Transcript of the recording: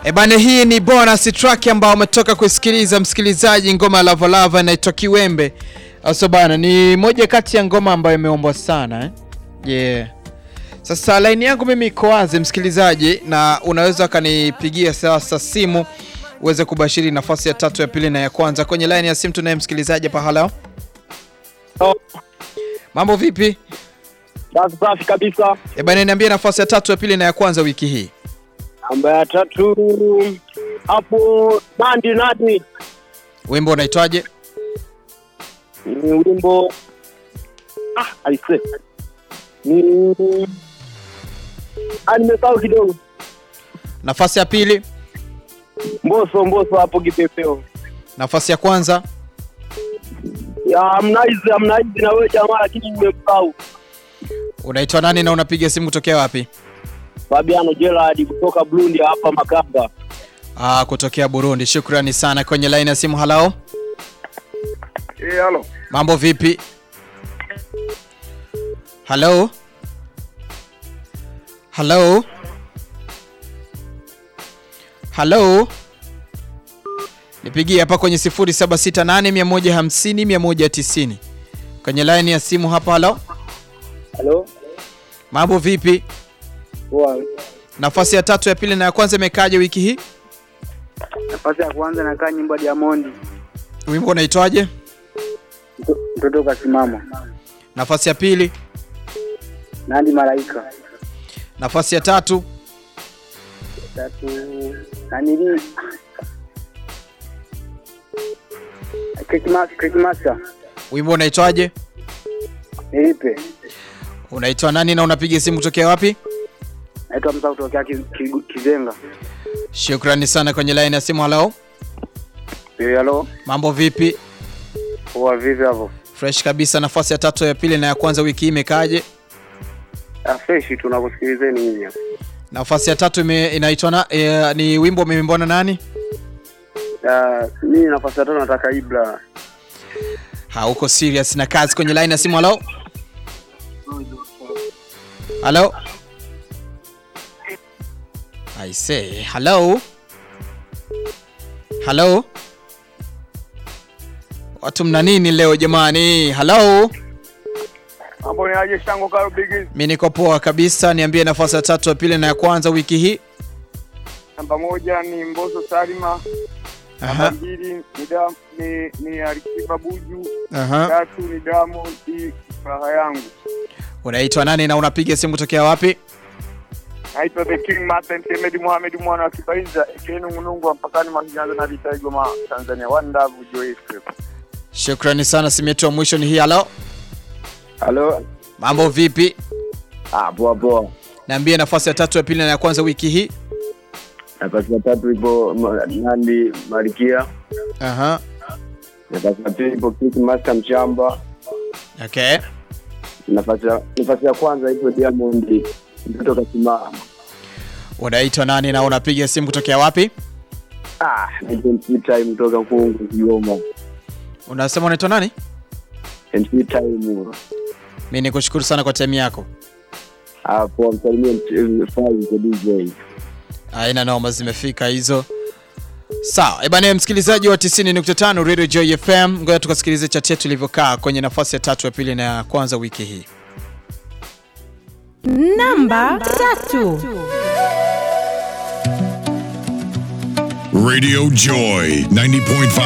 Ebane, hii ni bonus track ambao umetoka kusikiliza msikilizaji, ngoma ya Lava Lava inaitwa Kiwembe. Aso bana, ni moja kati ya ngoma ambayo imeombwa sana eh? Yeah. Sasa laini yangu mimi iko wazi msikilizaji, na unaweza ukanipigia sasa simu uweze kubashiri nafasi ya tatu, ya pili na ya kwanza. Kwenye laini ya simu tunaye msikilizaji hapa. Halo, mambo vipi? Safi safi kabisa. Ebane, niambie nafasi ya tatu, ya pili na ya kwanza wiki hii. Namba ya tatu hapo Nandi Nandi Wimbo unaitwaje? ni wimbo ah, aise ni ah, nimesahau kidogo. Nafasi ya pili, Mboso Mboso hapo kipepeo nafasi ya kwanza, ya Harmonize Harmonize na wewe jamaa, lakini nimesahau. unaitwa nani na unapiga simu kutokea wapi? Fabiano Gerard kutoka Burundi hapa Makamba. Ah, kutokea Burundi. Shukrani sana. Kwenye line ya simu, halao, Eh, halo. mambo vipi? Halo, halo, halo, nipigie hapa kwenye 0768150190 kwenye line ya simu hapa. Halo, Halo. mambo vipi? Poa. Nafasi ya tatu, ya pili na ya kwanza imekaje wiki hii? Nafasi ya kwanza nakaa nyimbo ya Diamond. Wimbo unaitwaje? Mtoto kasimama. Nafasi ya pili, Nandi Malaika. nafasi ya tatu, Tatu nanili Christmas Christmas wimbo unaitwaje? nilipe. Unaitwa nani na unapiga simu kutokea wapi? Naitwa Msa kutokea Ki- Ki- Kizenga. Shukrani sana. Kwenye line ya simu, halo, Eh, halo. mambo vipi? Poa vipi hapo? Fresh kabisa. Nafasi ya tatu, ya pili na ya kwanza wiki hii imekaaje? Ah, fresh tunakusikilizeni nyinyi hapa. Nafasi ya tatu ime, inaitwa na, e, ni wimbo umeimbwa na nani? Ah, mimi nafasi ya tano nataka Ibra. Hauko serious na kazi. Kwenye line ya simu, halo, halo, I say hello, halo. Watu mna nini leo jamani? Halo. Hapo ni aje shango karo bigi. Mi niko poa kabisa. Niambie nafasi ya tatu, ya pili na ya kwanza wiki hii. Namba moja ni Mboso Salima. Namba Aha, mbili ni Dam, ni, ni Alikiba Buju. aha. Tatu ni Diamond furaha yangu. Unaitwa nani na unapiga simu kutokea wapi? Naitwa The King Martin Kemedi Mohamed mwana wa Kibaiza Ekenu Munungu wa mpakani mwa Kinyaza na Vita Igoma Tanzania. One love Joyce. Shukrani sana. Simu yetu ya mwisho ni hii. Halo, Halo. mambo vipi? Ah, poa poa. Niambie nafasi ya tatu, ya pili na ya kwanza wiki hii. Nafasi ya tatu ipo ma- Nandi Marikia. Aha, Nafasi ya pili ipo Kiss Master Mshamba. okay. Nafasi ya nafasi ya kwanza ipo Diamond mtoto kasimama. Unaitwa nani na unapiga simu kutokea wapi? Ah, NC time kutoka Kungu Kigoma. Unasema unaitwa nani? NC time. Mi nikushukuru sana kwa time yako. Ah, poa msalimie Fai kwa DJ. Aina noma zimefika hizo. Sawa, ebana msikilizaji wa 90.5 Radio Joy FM, ngoja tukasikilize chat yetu ilivyokaa kwenye nafasi ya tatu, ya pili na ya kwanza wiki hii. Namba tatu. Radio Joy 90.5